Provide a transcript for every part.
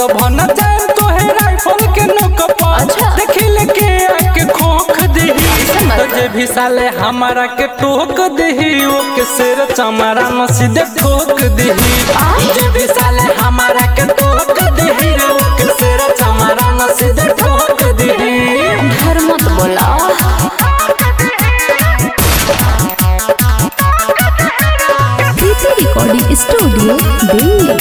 भन जाए तोहे राइफल के नोक पर अच्छा। देखी लेके आके खोख दही मत तो जे भी साले हमारा के टोक दही ओ के सिर चमड़ा न सीधे ठोक दही जे भी साले हमारा के टोक दही ओ के सिर चमड़ा न सीधे ठोक दही घर मत बोला प्रीति रिकॉर्डिंग स्टूडियो दिल्ली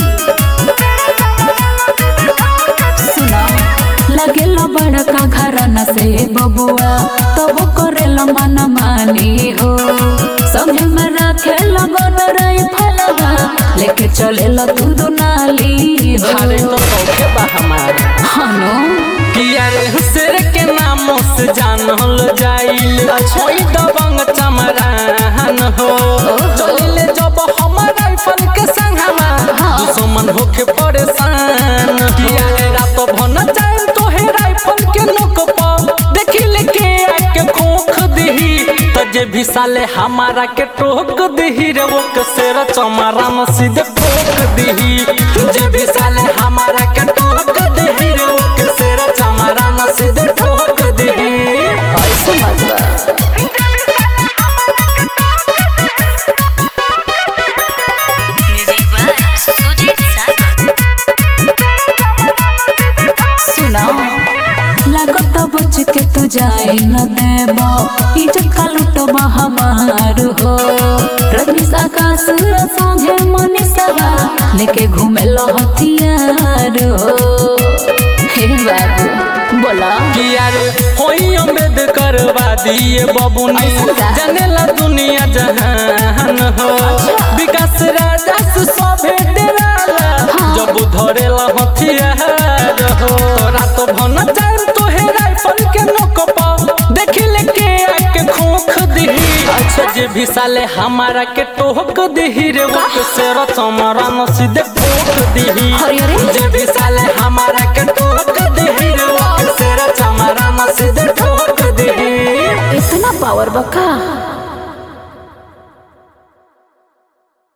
सुना लगेला बड़का घराना से बबुआ तब करेला मन मानी हो संगे में रखे लगन रही फलवा लेके चलेला तू दुनाली हो अरे तो सौखे बा हमारा हनो पिया रे हुसर के नामों से जानल जाइल अच्छा। ओई दबंग चमरान हो चलिले जब हमर राइफल के संगवा हाँ। दुश्मन होके परेशान पिया रे रात भन जाए तोहे राइफल के नोक पर देखी लेके आके खोख दही त जे भी साले हमारा के टोक दही रे वो के सेर चमरा न सीधे ठोक दही जे भी साले हमारा के टोक दही रे वो के सेर चमरा न सीधे ठोक दही ऐसे मत बा। Music by Sujit Sagar. सुना लागत बच के तू जाए न देबा इज्जत का लुटबा हमार हो रजनीश आकाश संगे मनीषा लेके घूमे लो हथियार हो हे बाबू बोला किया रे होई अम्बेडकर वादी बबुनी ऐसा का? जनेला दुनिया जहान हो विकास राजा से सभे डेराला जब धरेला हथियार हो तोरा तो भन जाए तोहे राइफल के नोक पर देखी लेके आके खोख दही अच्छा जे भी साले हमारा के टोक दही रे वो के सेर चमरा न सीधे ठोक दही अरे अरे जे भी साले हमारा के टोक दही रे वो के सेर चमरा न सीधे ठोक दही इतना पावर बका